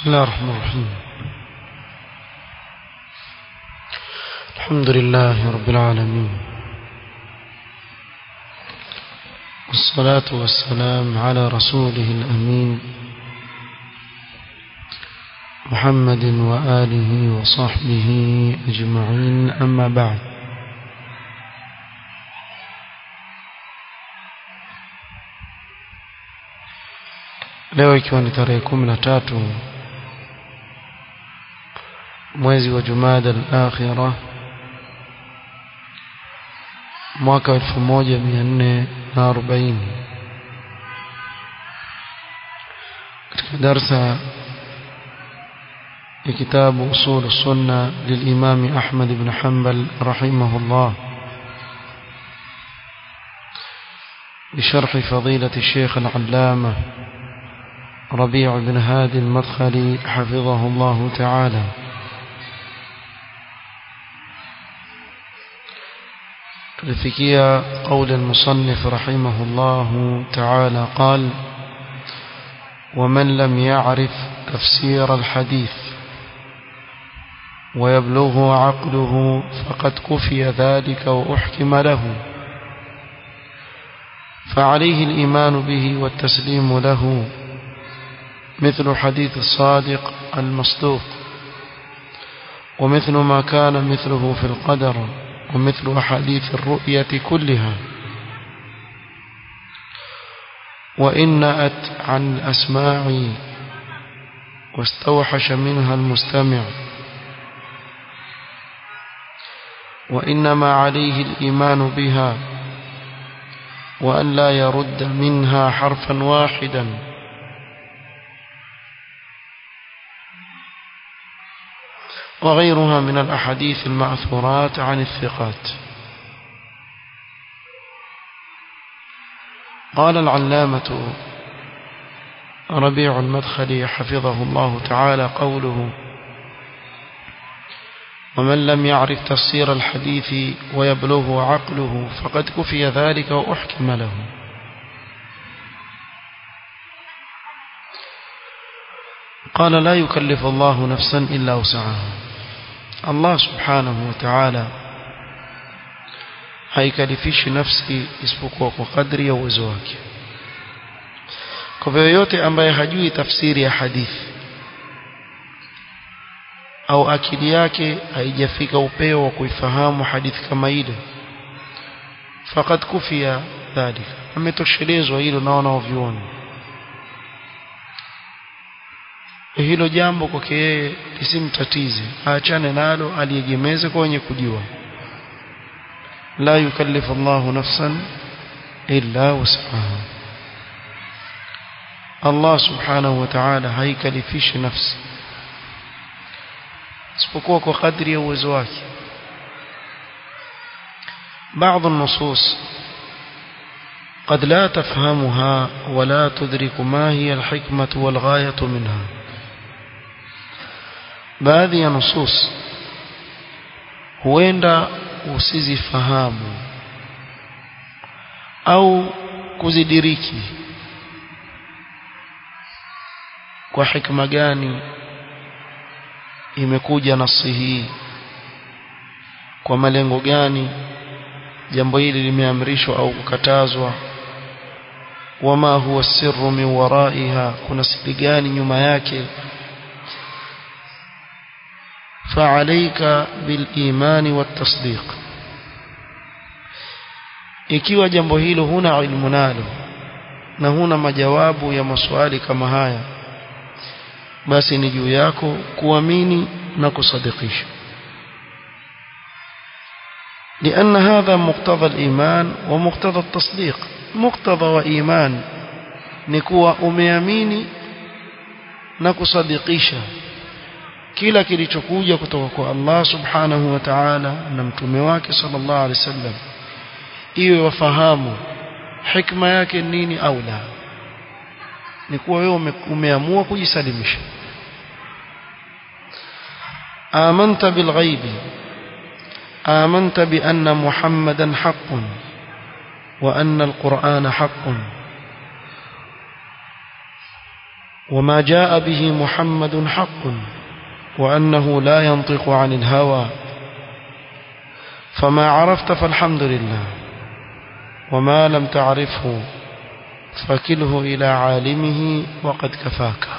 بسم الله الرحمن الرحيم الحمد لله رب العالمين والصلاة والسلام على رسوله الأمين محمد وآله وصحبه أجمعين أما بعد leo ikiwa ni tarehe kumi na tatu mwezi wa jumada al-akhira mwaka elfu moja mia nne na arobaini katika darsa ya kitabu usul sunna للإمام أحمد بن حنبل رحمه الله بشرح فضيلة الشيخ العلامة ربيع بن هادي المدخلي حفظه الله تعالى تلفكيا قول المصنف رحمه الله تعالى قال ومن لم يعرف تفسير الحديث ويبلغه عقله فقد كفي ذلك وأحكم له فعليه الإيمان به والتسليم له مثل حديث الصادق المصدوق ومثل ما كان مثله في القدر ومثل أحاديث الرؤية كلها وإن نأت عن الأسماع واستوحش منها المستمع وإنما عليه الإيمان بها وأن لا يرد منها حرفا واحدا وغيرها من الأحاديث المأثورات عن الثقات قال العلامة ربيع المدخلي حفظه الله تعالى قوله ومن لم يعرف تفسير الحديث ويبلغه عقله فقد كفي ذلك وأحكم له قال لا يكلف الله نفسا إلا وسعها الله سبحانه وتعالى haikalifishi nafsi isipokuwa kwa kadri ya uwezo wake kwa hivyo yote ambaye hajui tafsiri ya hadithi au akili yake haijafika upeo wa kuifahamu hadithi kama ile fakat kufia dhalika ametoshelezwa hilo na wanaoviona hilo jambo kwake yeye lisimtatize aachane nalo aliegemeze kwa wenye kujua la yukallifu Allahu nafsan illa wus'aha Allah subhanahu wa ta'ala haikalifishi nafsi isipokuwa kwa kadri ya uwezo wake بعض النصوص قد لا تفهمها ولا تدرك ما هي الحكمة والغاية منها baadhi ya nusus huenda usizifahamu au kuzidiriki kwa hikma gani imekuja nasi hii kwa malengo gani jambo hili limeamrishwa au kukatazwa wama huwa sirru min waraiha kuna siri gani nyuma yake فعليك بالإيمان والتصديق ikiwa jambo hilo huna ilmu nalo na huna majawabu ya maswali kama haya basi ni juu yako kuamini na kusadikisha لأن هذا مقتضى الإيمان ومقتضى التصديق مقتضى وإيمان نكوى أمياميني نكصدقيشا kila kilichokuja kutoka kwa Allah subhanahu wa ta'ala na mtume wake sallallahu alaihi wasallam iwe wafahamu hikma yake nini au la ni kuwa wewe umeamua kujisalimisha amanta bilghaibi آمنت بأن محمدا حق وأن القرآن حق وما جاء به محمد حق وأنه لا ينطق عن الهوى فما عرفت فالحمد لله وما لم تعرفه فكله إلى عالمه وقد كفاك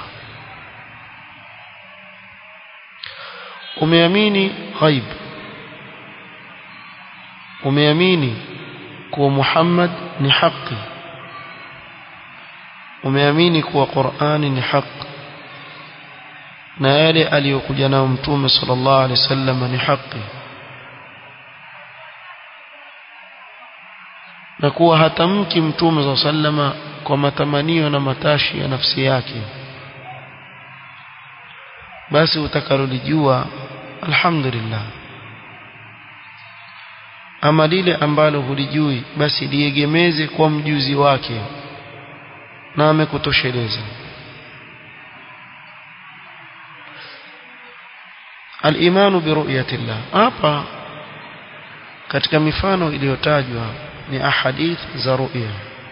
umeamini ghaib umeamini kuwa Muhammad ni haki umeamini kuwa Qur'ani ni haki na yale aliyokuja nao mtume sallallahu alaihi wasallam ni haki na kuwa hatamki mtume sallallahu alaihi wasallam kwa matamanio na matashi ya nafsi yake basi utakalolijua alhamdulillah ama lile ambalo hulijui basi liegemeze kwa mjuzi wake na amekutosheleza al-imanu bi ru'yatillah hapa katika mifano iliyotajwa ni ahadith za ru'ya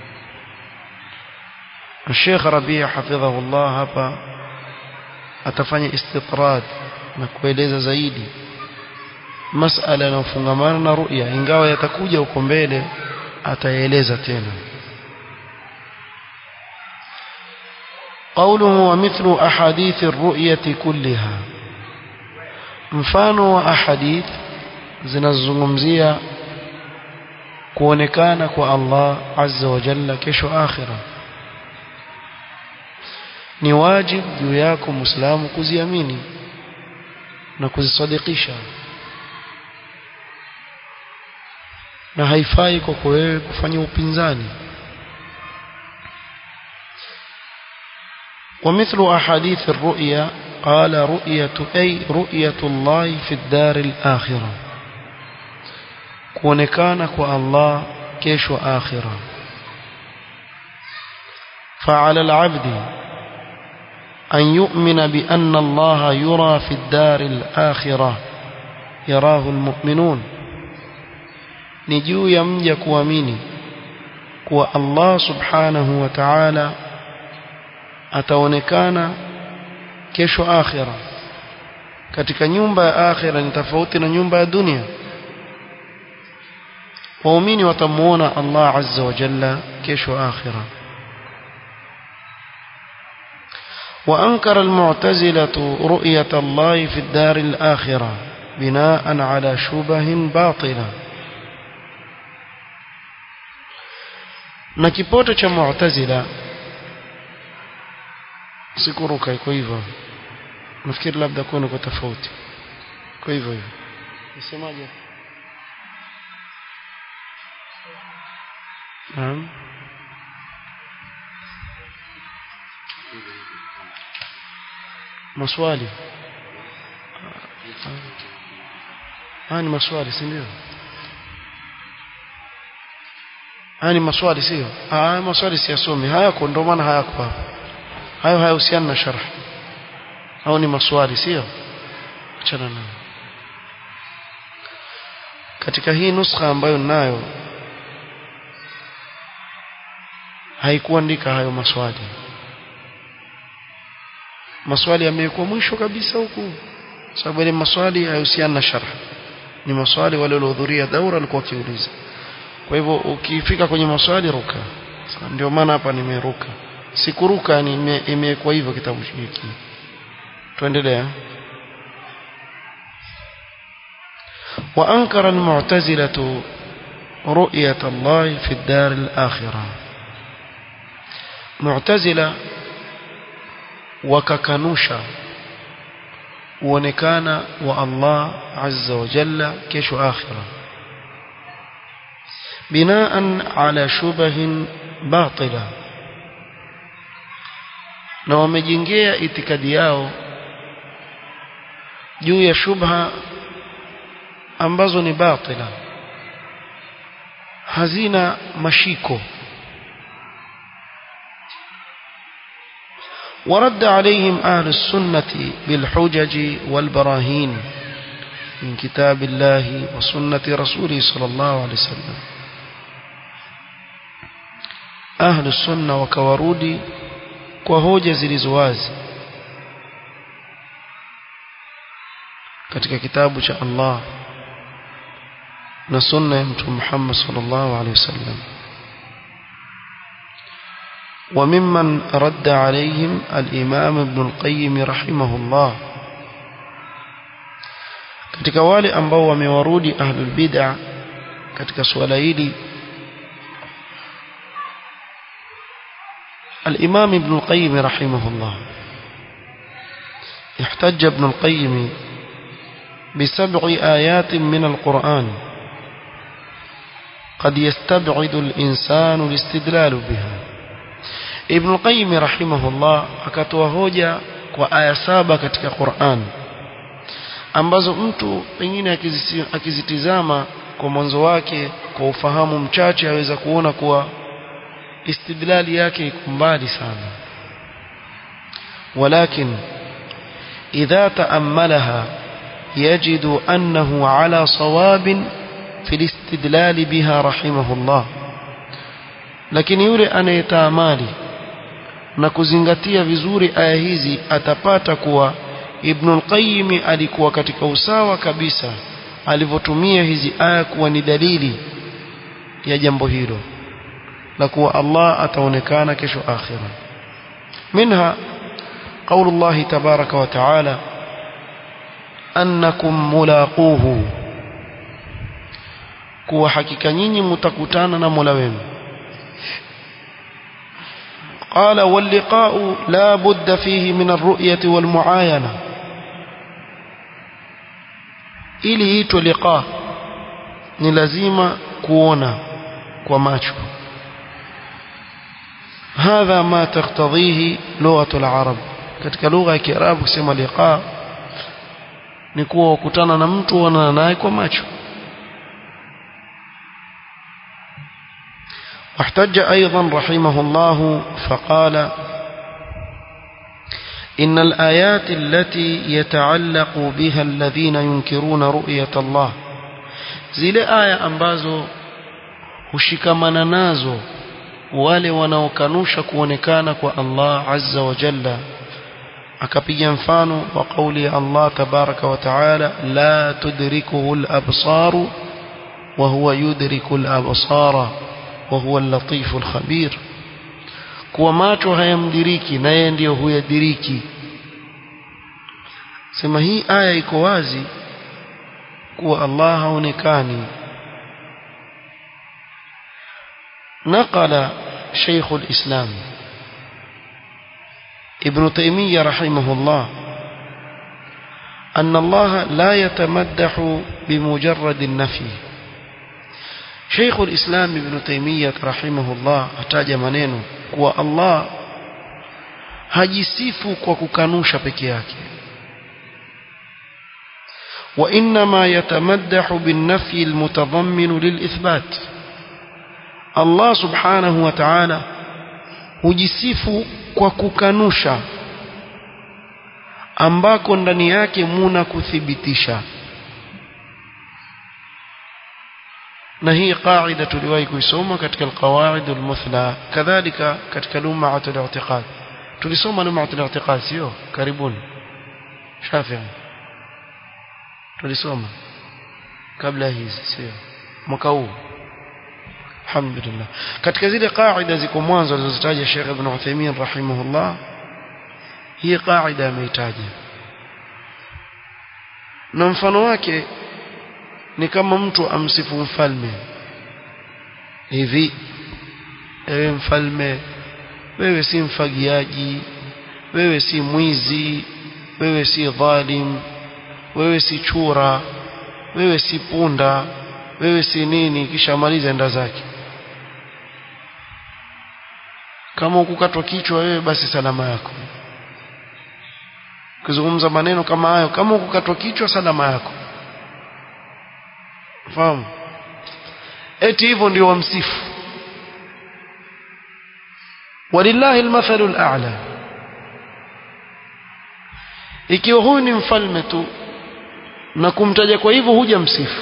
Sheikh Rabi' hafidhahullah hapa atafanya istitrad na kueleza zaidi masala yanayofungamana na ru'ya ingawa yatakuja huko mbele ataeleza tena قوله ومثل أحاديث الرؤية كلها mfano wa ahadith zinazozungumzia kuonekana kwa Allah azza wa jalla kesho akhira ni wajib juu yako muislamu kuziamini na kuzisadikisha na haifai kwako wewe kufanya upinzani ومثل أحاديث الرؤيا قال رؤية أي رؤية الله في الدار الآخرة كونكانك الله كيش آخرة فعلى العبد أن يؤمن بأن الله يرى في الدار الآخرة يراه المؤمنون نجو يمجك وميني كو الله سبحانه وتعالى ataonekana kesho akhira katika nyumba ya akhira ni tofauti na nyumba ya dunia waumini watamuona Allah azza wa jalla kesho akhira وأنكر المعتزلة رؤية الله في الدار الآخرة بناء على شبه باطلة na kipoto cha mu'tazila sikuruka iko hivyo nafikiri labda kuna kwa tofauti kwa hivyo hivyo nisemaje naam maswali haya ni maswali si ndio haya ni maswali sio haya maswali siyasome hayako ndio maana hayako hapa hayo hayahusiani na sharh au ni maswali sio achana nayo katika hii nuskha ambayo ninayo haikuandika hayo maswali maswali yamekuwa mwisho kabisa huku sababu ile maswali hayahusiani na sharh ni maswali wale waliohudhuria daura walikuwa wakiuliza kwa hivyo ukifika kwenye maswali ruka ndio maana hapa nimeruka sikuruka ni imekuwa hivyo kitabu hiki tuendelea وأنكر المعتزلة رؤية الله في الدار الآخرة معتزلة وككنوشا ونكان والله عز وجل كيش آخرة بناء على شبه باطلة na wamejengea itikadi yao juu ya shubha ambazo ni batila hazina mashiko ورد عليهم أهل السنة بالحجج والبراهين من كتاب الله وسنة رسوله صلى الله عليه وسلم أهل السنة وكورودي kwa hoja zilizo wazi katika kitabu cha Allah na sunna ya mtume Muhammad sallallahu alaihi wasallam وممن رد عليهم الإمام ابن القيم رحمه الله katika wale ambao wamewarudi ahlul bid'a katika suala hili الإمام ابن القيم رحمه الله احتج ابن القيم بسبع آيات من القرآن قد يستبعد الإنسان الاستدلال بها ابن القيم رحمه الله akatoa hoja kwa aya saba katika Qur'an ambazo mtu pengine akizitizama kwa mwanzo wake kwa ufahamu mchache aweza kuona kuwa istidlali yake iko mbali sana ولكن إذا تأملها يجد أنه على صواب في الاستدلال بها رحمه الله lakini yule anayetaamali na kuzingatia vizuri aya hizi atapata kuwa Ibn al-Qayyim alikuwa katika usawa kabisa alivyotumia hizi aya kuwa ni dalili ya jambo hilo la kuwa Allah ataonekana kesho akhira minha قول الله تبارك وتعالى أنكم ملاقوه kuwa hakika nyinyi mtakutana na Mola wenu قال واللقاء لا بد فيه من الرؤية والمعاينة ili itwe liqa ni lazima kuona kwa macho hadha ma taktadhihi lughatul arab katika lugha ya kiarabu kusema liqa ni kuwa ukutana na mtu uonana naye kwa macho واحتج أيضا رحمه الله فقال إن الآيات التي يتعلق بها الذين ينكرون رؤية الله zile aya ambazo hushikamana nazo wale wanaokanusha kuonekana kwa Allah azza wa jalla akapiga mfano wa kauli ya Allah tabaraka wa taala la tudrikuhu al-absaru wa huwa yudriku al-absara wa huwa al-latifu al-khabir kuwa macho hayamdiriki na yeye ndiyo huyadiriki sema hii aya iko wazi kuwa Allah haonekani نقل شيخ الإسلام ابن تيمية رحمه الله أن الله لا يتمدح بمجرد النفي شيخ الإسلام ابن تيمية رحمه الله أتاج منينه kuwa Allah hajisifu kwa kukanusha peke yake وإنما يتمدح بالنفي المتضمن للإثبات Allah subhanahu wa ta'ala hujisifu kwa kukanusha ambako ndani yake muna kuthibitisha na hii qaida tuliwahi kuisoma katika alqawaid almuthla kadhalika katika lum'at al-i'tiqad tulisoma lum'at al-i'tiqad sio karibuni shafi'i tulisoma kabla hizi sio mwaka huu alhamdulillah katika zile qaida ziko mwanzo alizozitaja Sheikh Ibn Uthaymeen rahimahullah hii qaida ameitaja na mfano wake ni kama mtu amsifu mfalme hivi ewe mfalme wewe si mfagiaji wewe si mwizi wewe si dhalim wewe si chura wewe si punda wewe si nini kisha maliza enda zake kama ukukatwa kichwa wewe basi salama yako kuzungumza maneno kama hayo kama ukukatwa kichwa salama yako fahamu eti hivyo ndio wamsifu walillahi almathalu al'a ikiwa huyu ni mfalme tu na kumtaja kwa hivyo huja msifu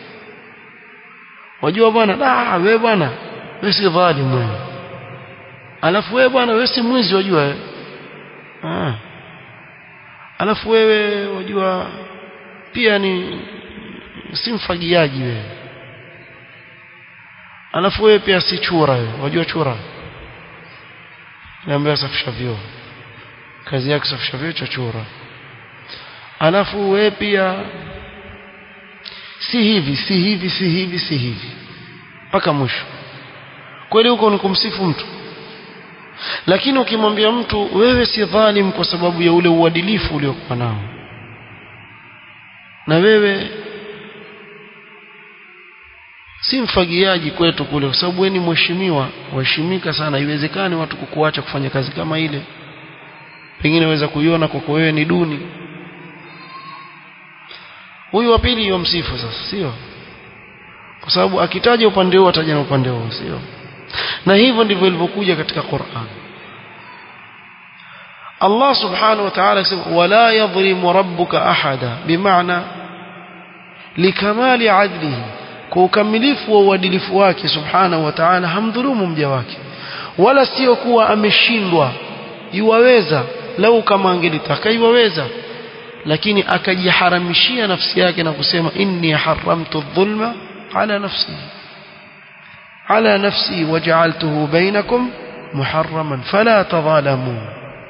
wajua bwana ah wewe bwana wewe si dhalimu wewe alafu wewe bwana wewe si mwizi wajua wewe ah alafu wewe wajua pia ni si mfagiaji wewe alafu wewe pia si chura wewe wajua chura niambia safisha vyoo kazi yake safisha vyoo cha chura alafu wewe pia si hivi si hivi si hivi si hivi mpaka mwisho kweli huko ni kumsifu mtu lakini ukimwambia mtu wewe si dhalim kwa sababu ya ule uadilifu uliokuwa nao na wewe si mfagiaji kwetu kule kwa sababu wewe ni mheshimiwa waheshimika sana haiwezekani watu kukuacha kufanya kazi kama ile pengine waweza kuiona kwako wewe ni duni huyu wa pili yomsifu sasa sio kwa sababu akitaja upande huo ataja na upande huo sio na hivyo ndivyo ilivyokuja katika Qur'an Allah subhanahu wa ta'ala akisema wala yadhlimu rabbuka ahada bimaana likamali adlihi kwa ukamilifu wa uadilifu wake subhanahu wa ta'ala hamdhulumu mja wake wala sio kuwa ameshindwa yuwaweza lau kama angelitaka yuwaweza lakini akajiharamishia nafsi yake na kusema inni haramtu dhulma ala nafsi ala nafsi waja'altuhu bainakum muharraman fala tadhalamu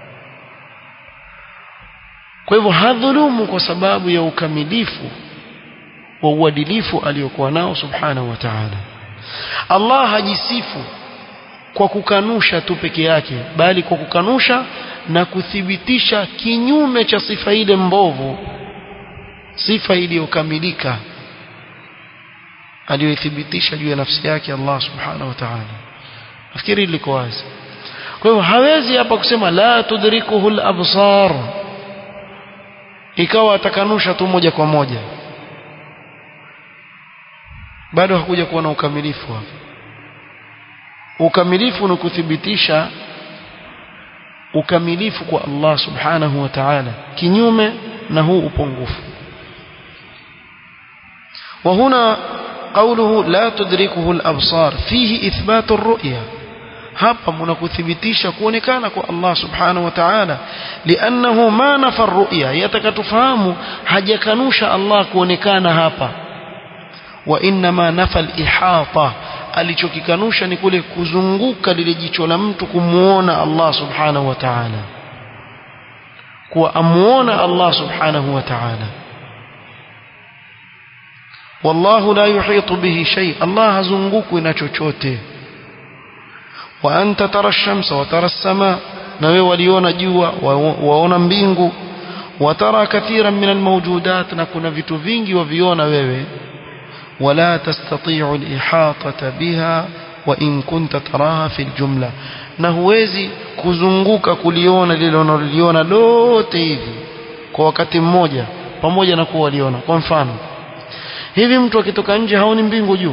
kwa hivyo hadhulumu kwa sababu ya ukamilifu wa uadilifu aliyokuwa nao subhanahu wa ta'ala Allah hajisifu kwa kukanusha tu peke yake bali kwa kukanusha na kuthibitisha kinyume cha sifa ile mbovu sifa iliyokamilika aliyoithibitisha juu ya nafsi yake Allah subhanahu wa ta'ala nafikiri liko wazi kwa hivyo hawezi hapa kusema la tudrikuhu al-absar ikawa atakanusha tu moja kwa moja bado hakuja kuwa na ukamilifu hapa ukamilifu ni kuthibitisha ukamilifu kwa Allah subhanahu wa ta'ala kinyume na huu upungufu وهنا قوله لا تدركه الأبصار فيه إثبات الرؤية hapa mnakuthibitisha kuonekana kwa Allah subhanahu wa ta'ala liannahu ma nafa ru'ya yatakatufahamu hajakanusha Allah kuonekana hapa wa inma nafa al-ihata alichokikanusha ni kule kuzunguka lile jicho la mtu kumuona Allah subhanahu wa ta'ala kuwa amuona Allah subhanahu wa ta'ala wallahu la yuhitu bihi shay Allah hazungukwi na chochote wa anta tara ash-shamsa wa tara as-samaa na wewe waliona jua waona mbingu wa tara kathiran min al-mawjudat na kuna vitu vingi waviona wewe ولا تستطيع الإحاطة بها وإن كنت تراها في الجملة na huwezi kuzunguka kuliona lile unaloliona lote hivi kwa wakati mmoja pamoja na kuwa waliona kwa mfano hivi mtu akitoka nje haoni mbingu juu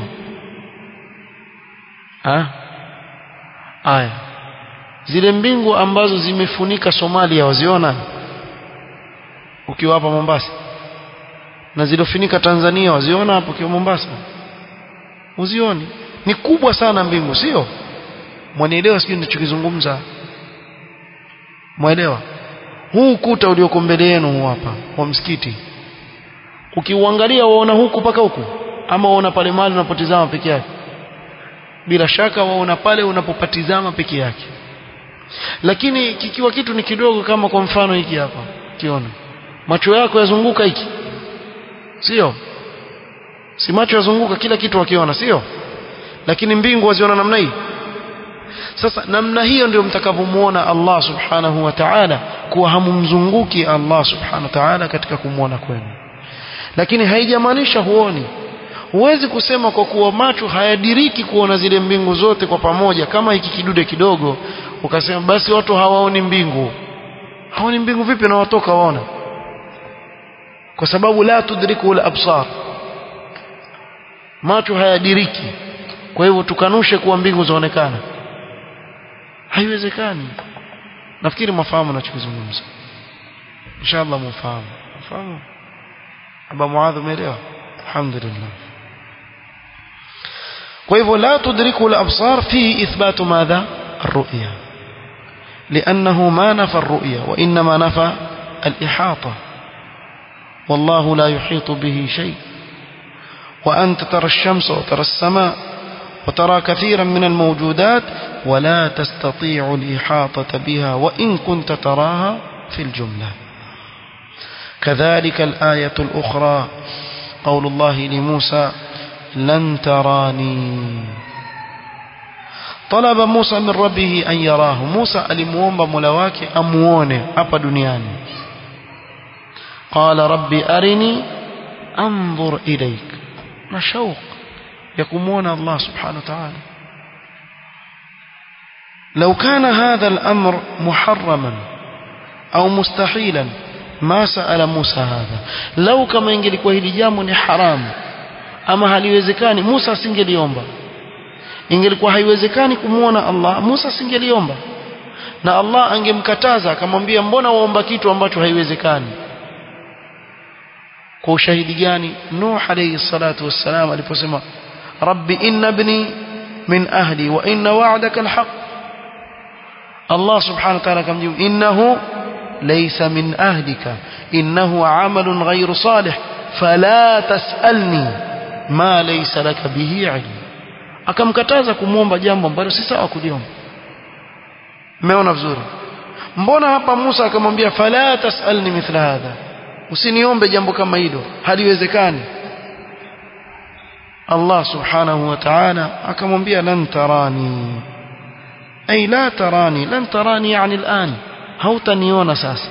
ah aya zile mbingu ambazo zimefunika Somalia waziona ukiwa hapa Mombasa na zilofunika Tanzania waziona hapo kwa Mombasa uzioni ni kubwa sana mbingu sio mwanielewa sijui ninachokizungumza mwelewa huu ukuta ulioko mbele yenu huu hapa wa msikiti ukiuangalia waona huku paka huku ama waona pale mahali unapotizama peke yake bila shaka waona pale unapopatizama peke yake lakini kikiwa kitu ni kidogo kama kwa mfano hiki hapa kiona macho yako yazunguka hiki sio si macho yazunguka kila kitu wakiona sio lakini mbingu waziona namna hii sasa namna hiyo ndio mtakavyomuona Allah subhanahu wa ta'ala kuwa hamumzunguki Allah subhanahu wa ta'ala katika kumwona kwenu lakini haijamaanisha huoni huwezi kusema kwa kuwa macho hayadiriki kuona zile mbingu zote kwa pamoja kama hiki kidude kidogo ukasema basi watu hawaoni mbingu haoni mbingu vipi na watoka waona kwa sababu la tudriku al-absar macho hayadiriki kwa hivyo tukanushe kuwa mbingu zaonekana haiwezekani nafikiri mafahamu nachokizungumza inshallah mfahamu mfahamu aba muadh umeelewa alhamdulillah kwa hivyo la tudriku al-absar fi ithbatu madha الرؤيا لأنه ما نفى الرؤية وإنما نفى الإحاطة والله لا يحيط به شيء وأنت ترى الشمس وترى السماء وترى كثيرا من الموجودات ولا تستطيع الإحاطة بها وإن كنت تراها في الجملة كذلك الآية الأخرى قول الله لموسى لن تراني طلب موسى من ربه أن يراه موسى alimuomba Mola wake amuone hapa duniani قال ربي أرني أنظر إليك na shauq ya kumuona Allah subhanahu wa ta'ala لو كان هذا الأمر محرما أو مستحيلا ما سأل موسى هذا لو كما ingelikuwa hili jambo ni haramu ama haliwezekani Musa asingeliomba ingelikuwa haiwezekani kumuona Allah Musa asingeliomba na Allah angemkataza akamwambia mbona waomba kitu ambacho haiwezekani kwa ushahidi gani Nuh alayhi salatu wassalam aliposema rabbi inna ibni min ahli wa inna wa'daka alhaq Allah subhanahu wa ta'ala akamjibu innahu laysa min ahlika innahu amalun ghayru salih fala tas'alni ma laysa laka bihi ilm akamkataza kumwomba jambo ambalo si sawa kuliomba umeona vizuri mbona hapa Musa akamwambia fala tas'alni mithla hadha usiniombe jambo kama hilo haliwezekani Allah subhanahu wa ta'ala akamwambia lan tarani ay la tarani lan tarani yani al'an hautaniona sasa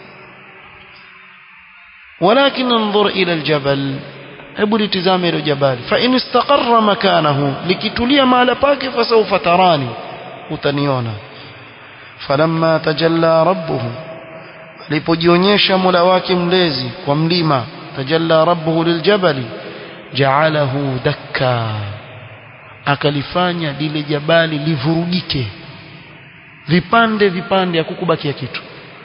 ولكن انظر إلى الجبل hebu litizame hilo jabali fa in istaqarra makanahu likitulia mahala pake fasawfa tarani utaniona falamma tajalla rabbuhu alipojionyesha Mola wake mlezi kwa mlima tajalla rabbuhu liljabali ja'alahu dakka akalifanya lile jabali livurugike vipande vipande hakukubakia kitu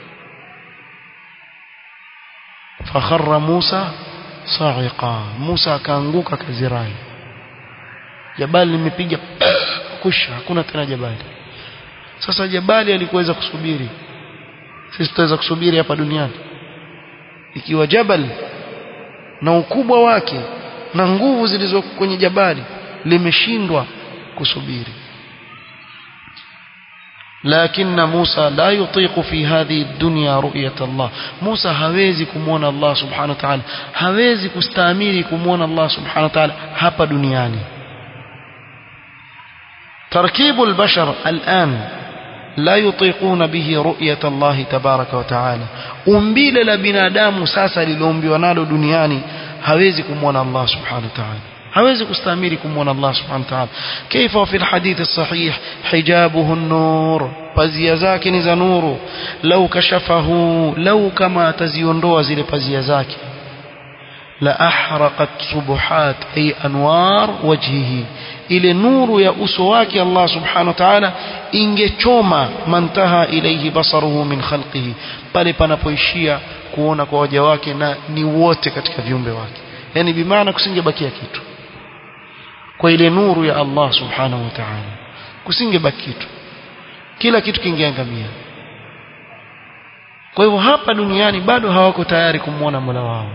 fakharra Musa sa'iqa Musa akaanguka kazirai jabali limepiga kusha hakuna tena jabali sasa jabali alikuweza kusubiri sisi tutaweza kusubiri hapa duniani ikiwa jabal na ukubwa wake na nguvu zilizo kwenye jabali limeshindwa kusubiri لكن موسى لا يطيق في هذه الدنيا رؤية الله موسى هawezi kumuona Allah subhanahu wa ta'ala hawezi kustahimili kumuona Allah subhanahu wa ta'ala hapa duniani تركيب البشر الآن لا يطيقون به رؤية الله تبارك وتعالى umbile la binadamu sasa liloumbiwa nalo duniani hawezi kumuona Allah subhanahu wa ta'ala hawezi kustahimili kumuona Allah subhanahu wa ta'ala kaifa fi alhadith as-sahih hijabuhu an-nur pazia zake ni za nuru lau kashafahu lau kama ataziondoa zile pazia zake la ahraqat subuhat ay anwar wajhihi ile nuru ya uso wake Allah subhanahu wa ta'ala ingechoma mantaha ilayhi basaruhu min khalqihi pale panapoishia kuona kwa waja wake na ni wote katika viumbe wake yani bimaana kusingebakia kitu kwa ile nuru ya Allah subhanahu wa ta'ala kusingebaki kitu kila kitu kingeangamia kwa hivyo hapa duniani bado hawako tayari kumwona Mola wao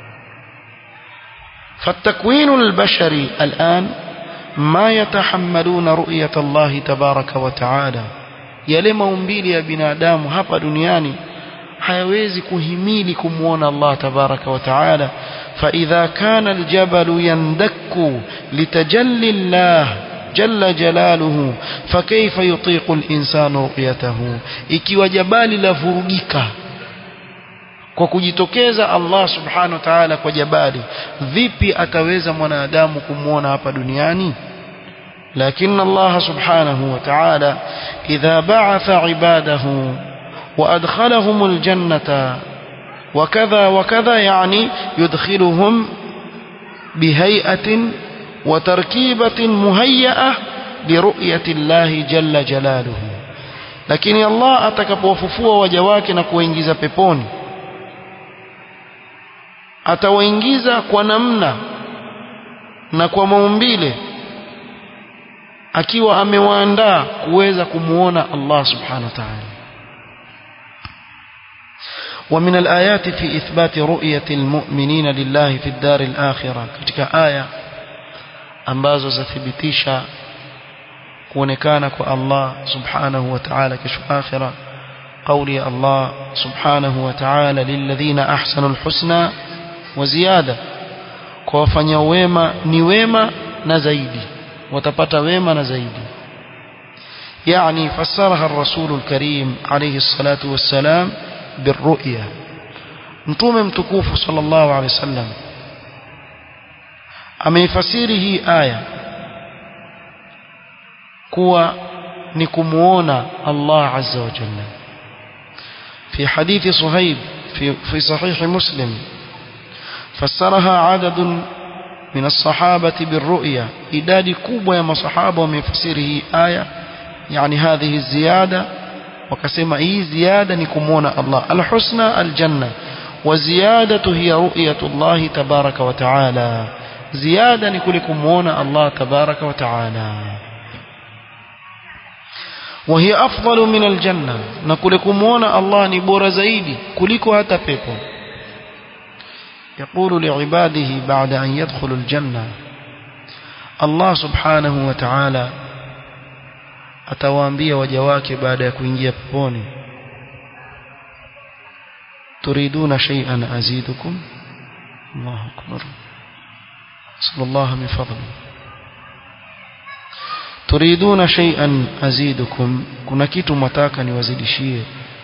فالتكوين البشري الآن ما يتحملون رؤية الله تبارك وتعالى yale maumbili ya binadamu hapa duniani hayawezi kuhimili kumwona Allah tabaraka wa taala فإذا كان الجبل يندك لتجلي الله جل جلاله فكيف يطيق الإنسان رؤيته ikiwa jabali la vurugika kwa kujitokeza Allah subhanahu wa ta'ala kwa jabali vipi ataweza mwanadamu kumwona hapa duniani لكن الله سبحانه وتعالى إذا بعث عباده وأدخلهم الجنة وكذا وكذا يعني يدخلهم بهيئة وتركيبة مهيئة لرؤية الله جل جلاله لكن الله atakapowafufua waja wake na kuwaingiza peponi atawaingiza kwa namna na kwa maumbile akiwa amewaandaa kuweza kumuona Allah subhanahu wa ta'ala ومن الآيات في إثبات رؤية المؤمنين لله في الدار الآخرة katika aya ambazo zathibitisha kuonekana kwa Allah subhanahu wa ta'ala kesho akhira قولي الله سبحانه وتعالى للذين أحسنوا الحسنى وزيادة kwa wafanya wema ni wema na zaidi watapata wema na zaidi يعني فسرها الرسول الكريم عليه الصلاة والسلام بالرؤيا متوم متكوف صلى الله عليه وسلم ameifasiri hii aya kuwa ni kumuona Allah azza wa jalla في حديث صهيب في, في صحيح مسلم فسرها عدد من الصحابة بالرؤيا إداد كوبا يا مصحابة ومن فسره آية يعني هذه الزيادة وكسما إيه زيادة نكمون الله الحسنى الجنة وزيادة هي رؤية الله تبارك وتعالى زيادة نكلكمون الله تبارك وتعالى وهي أفضل من الجنة نكلكمون الله نبور زيدي كلكو هتا بيبو يقول لعباده بعد أن يدخلوا الجنة الله سبحانه وتعالى atawaambia waja wake baada ya kuingia peponi turiduna shay'an azidukum Allahu akbar sallallahu min fadli turiduna shay'an azidukum kuna kitu mwataka niwazidishie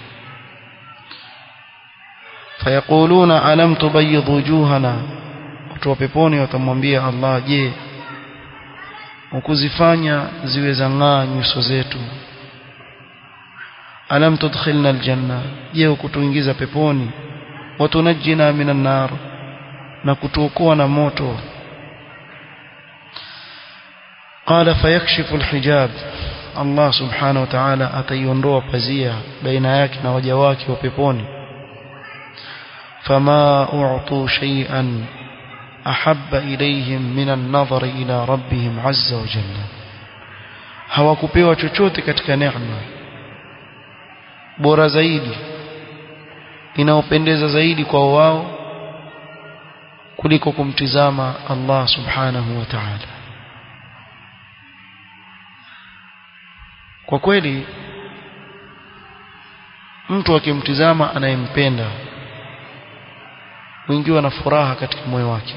fayaquluna alam tubayyid wujuhana watu wa peponi watamwambia Allah je ukuzifanya ziwe zang'aa nyuso zetu alam tudkhilna aljanna je ukutuingiza peponi watunajjina minan nar na kutuokoa na moto qala fayakshifu alhijab Allah subhanahu wa ta'ala ataiondoa pazia baina yake na waja wake wa peponi fama u'tu shay'an أحب إليهم من النظر إلى ربهم عز وجل hawakupewa chochote katika neema bora zaidi inaopendeza zaidi kwa wao kuliko kumtizama Allah subhanahu wa ta'ala kwa kweli mtu akimtizama anayempenda mwingiwa na furaha katika moyo wake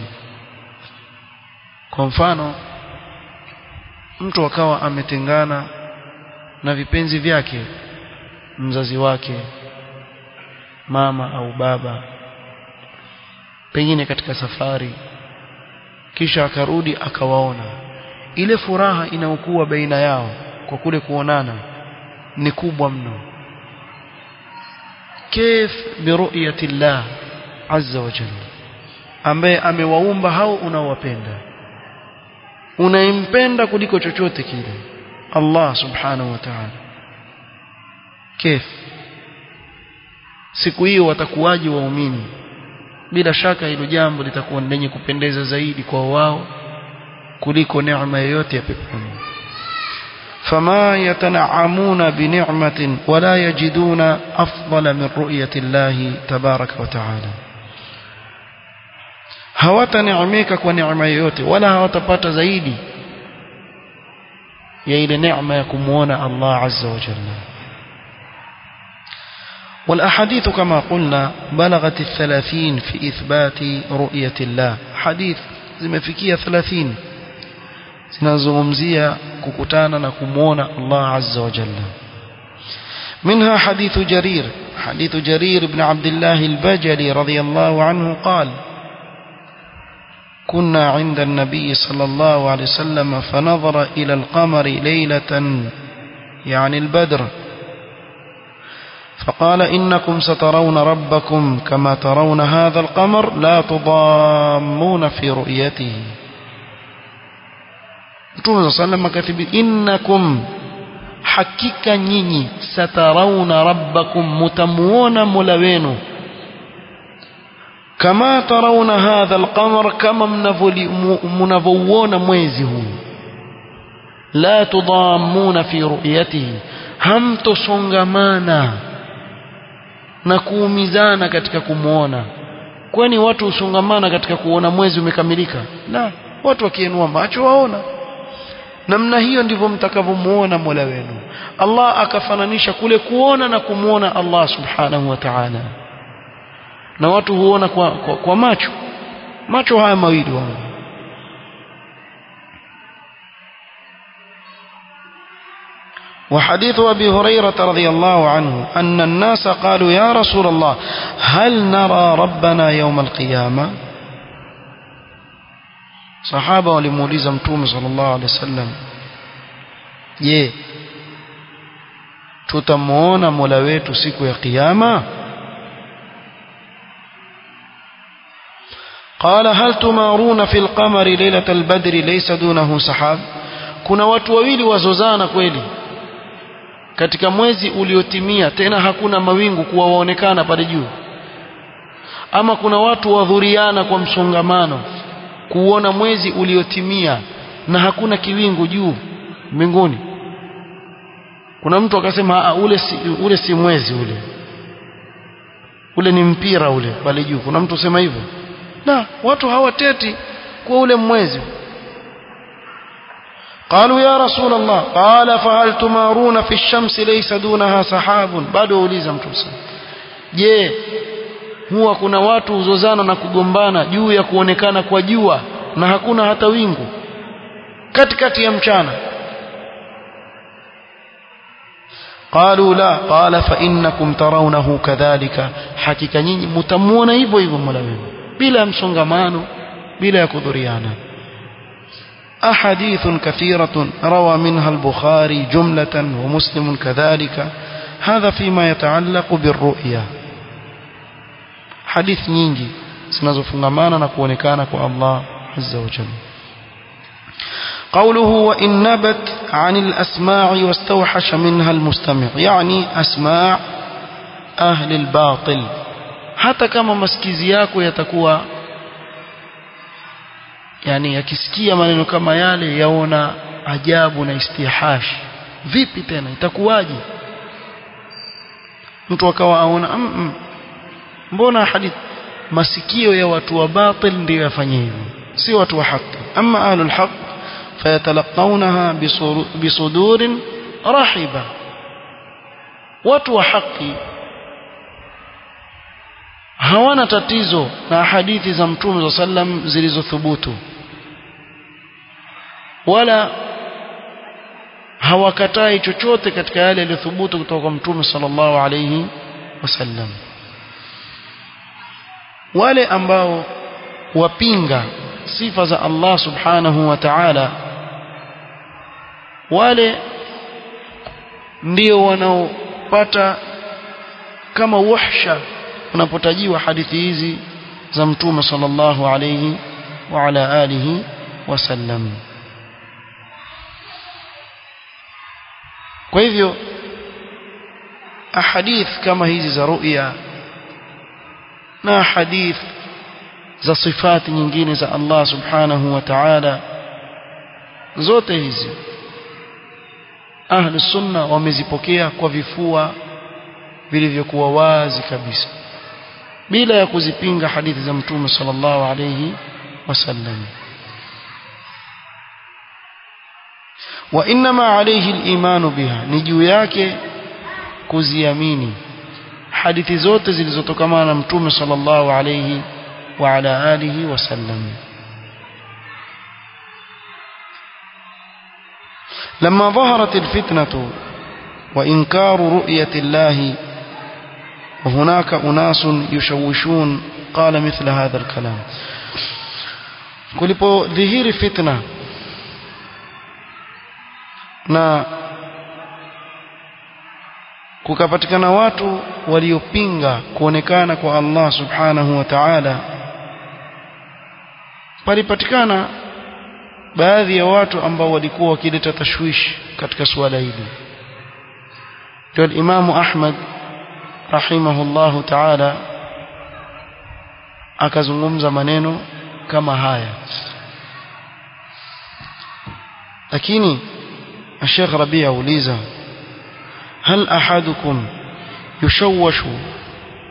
kwa mfano mtu akawa ametengana na vipenzi vyake mzazi wake mama au baba pengine katika safari kisha akarudi akawaona ile furaha inayokuwa baina yao kwa kule kuonana ni kubwa mno kif biruyati llah azza wa jalla ambaye amewaumba hao unaowapenda unaimpenda kuliko chochote kile Allah subhanahu wa ta'ala kif siku hiyo watakuwaji waumini bila shaka hilo jambo litakuwa lenye kupendeza zaidi kwa wao kuliko neema yoyote ya peponi فما يتنعمون بنعمة ولا يجدون أفضل من رؤية الله تبارك وتعالى hawataneemeka kwa neema yoyote wala hawatapata zaidi ya ile neema ya kumuona Allah azza wa jalla والأحاديث كما قلنا بلغت الثلاثين في إثبات رؤية الله حديث zimefikia 30 zinazungumzia kukutana na kumuona Allah azza wa jalla منها حديث جرير حديث جرير بن عبد الله البجلي رضي الله عنه قال كنا عند النبي صلى الله عليه وسلم فنظر إلى القمر ليلة يعني البدر فقال إنكم سترون ربكم كما ترون هذا القمر لا تضامون في رؤيته Mtume صلى الله عليه وسلم innakum hakika nyinyi satarauna rabbakum mutamuona mola wenu kama tarauna hadha alqamar kama mnavouona mwezi huu la tudamuna fi ru'yatihi hamtosongamana na kuumizana katika kumwona kwani watu husongamana katika kuona mwezi umekamilika la watu wakiinua macho waona namna hiyo ndivyo mtakavyomuona Mola wenu Allah akafananisha kule kuona na kumuona Allah subhanahu wa ta'ala na watu huona kwa, kwa, kwa macho macho haya mawili wao وحديث أبي هريرة رضي الله عنه أن الناس قالوا يا رسول الله هل نرى ربنا يوم القيامة صحابة ولموليز متوم صلى الله عليه وسلم je tutamuona mola wetu siku ya kiyama قال هل تمارون في القمر ليلة البدر ليس دونه سحاب kuna watu wawili wazozana kweli katika mwezi uliotimia tena hakuna mawingu kuwa waonekana pale juu ama kuna watu wadhuriana kwa msongamano kuona mwezi uliotimia na hakuna kiwingu juu mbinguni kuna mtu akasema ule si, ule si mwezi ule ule ni mpira ule pale juu kuna mtu sema hivyo na watu hawateti kwa ule mwezi قالوا يا رسول الله قال فهل تمارون في الشمس ليس دونها سحاب bado uliza mtu sana je huwa kuna watu huzozana na kugombana juu ya kuonekana kwa jua na hakuna hata wingu katikati ya mchana قالوا لا قال فإنكم ترونه كذلك حقيقة nyinyi mtamuona hivyo hivyo Mola wenu bila msongamano bila ya kudhuriana أحاديث كثيرة روى منها البخاري جملة ومسلم كذلك هذا فيما يتعلق بالرؤيا حديث nyingi zinazofungamana na kuonekana kwa Allah azza wa jalla قوله وإن نبت عن الأسماع واستوحش منها المستمع يعني أسماع أهل الباطل hata kama masikizi yako yatakuwa yani yakisikia maneno kama yale yaona ajabu na istihash vipi tena itakuwaje mtu akawa aona mm -mm. mbona hadithi masikio ya watu wa batil ndio yafanye hivyo si watu wa haki ama ahlul haq fayatalaqawnaha bisudurin rahiba watu wa haki hawana tatizo na hadithi za mtume za sallam zilizothubutu wala hawakatai chochote katika yale yaliyothubutu kutoka kwa mtume sallallahu alayhi wasallam wale ambao wapinga sifa za Allah subhanahu wa ta'ala wale ndio wanaopata kama wahsha unapotajiwa hadithi hizi za mtume sallallahu alayhi wa ala alihi wasallam kwa hivyo ahadith kama hizi za ru'ya na hadith za sifati nyingine za Allah subhanahu wa ta'ala zote hizi ahli sunna wamezipokea kwa vifua vilivyokuwa wazi kabisa bila ya kuzipinga hadithi za mtume sallallahu alayhi wasallam wa inma alayhi al-iman biha ni juu yake kuziamini hadithi zote zilizotokamana na mtume sallallahu alayhi wa ala alihi wasallam لما ظهرت الفتنة وإنكار رؤية الله وهناك أناس يشوشون قال مثل هذا الكلام kulipo dhihiri fitna na kukapatikana watu waliopinga kuonekana kwa Allah subhanahu wa ta'ala palipatikana baadhi ya watu ambao walikuwa wakileta tashwishi katika suala hili ndio Imamu Ahmad rahimahullahu ta'ala akazungumza maneno kama haya lakini الشيخ ربيع أوليزا هل أحدكم يشوش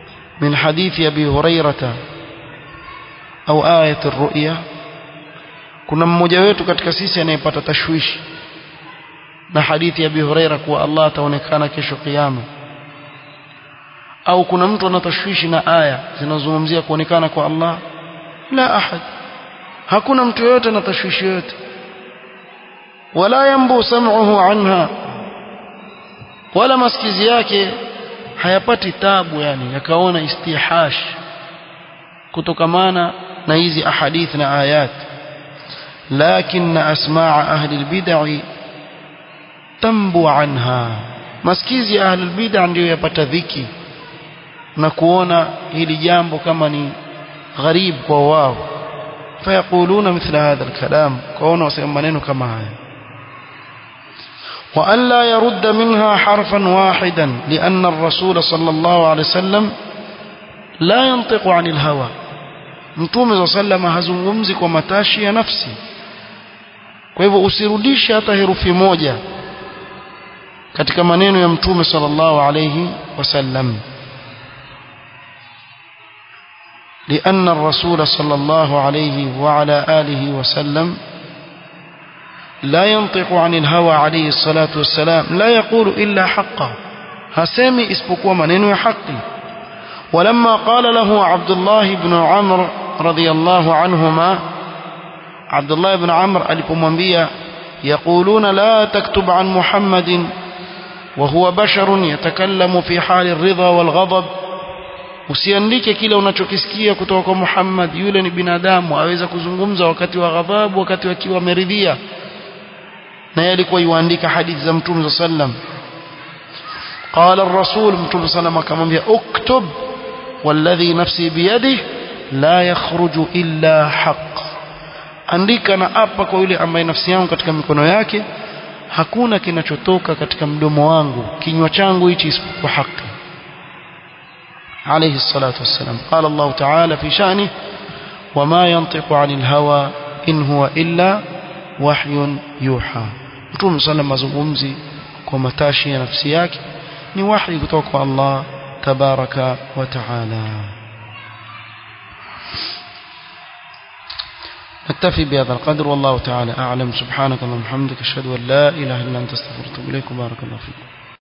من حديث أبي هريرة أو آية الرؤيا kuna mmoja wetu katika sisi anayepata tashwishi na hadithi ya Abi Huraira kuwa Allah ataonekana kesho kiyama au kuna mtu anatashwishi na aya zinazozungumzia kuonekana kwa Allah la ahad hakuna mtu yote na tashwishi yote wala yambu sam'uhu anha wala masikizi yake hayapati tabu yani yakaona istihash kutokamana na hizi ahadith na ayat لكن أسماع أهل البدع تنبو عنها masikizi ya ahlul bid'a ndio yapata dhiki na kuona hili jambo kama ni gharib kwa wao fayaquluna mithla hadha alkalam kwaona wasema maneno kama haya وأن لا يرد منها حرفا واحدا لأن الرسول صلى الله عليه وسلم لا ينطق عن الهوى mtume صلى الله عليه وسلم hazungumzi kwa matashi ya nafsi kwa hivyo usirudishe hata herufi moja katika maneno ya mtume sallallahu alayhi wasallam لأن الرسول صلى الله عليه وعلى آله وسلم لا ينطق عن الهوى عليه الصلاة والسلام لا يقول إلا حقا هسامي اسبقوا منين حقي ولما قال له عبد الله بن عمرو رضي الله عنهما عبد الله بن عمرو alipomwambia يقولون لا تكتب عن محمد وهو بشر يتكلم في حال الرضا والغضب usiandike kile unachokisikia kutoka kwa Muhammad yule ni binadamu aweza kuzungumza wakati wa ghadhabu wakati akiwa ameridhia na yeye alikuwa yuandika hadithi za Mtume sallam قال الرسول Mtume sallam akamwambia uktub والذي نفسي بيده لا يخرج إلا حق andika na apa kwa yule ambaye nafsi yangu katika mikono yake hakuna kinachotoka katika mdomo wangu kinywa changu hichi isipokuwa haki عليه الصلاة والسلام قال الله تعالى في شأنه وما ينطق عن الهوى إن هو إلا وحي يوحى متوم صلى الله عليه وسلم ومتاشي نفسياك ni wahi kutoka kwa Allah tabaraka wa taala نكتفي بهذا القدر والله تعالى أعلم سبحانك اللهم وبحمدك أشهد أن لا إله إلا أنت استغفرك وأتوب إليك وبارك الله فيكم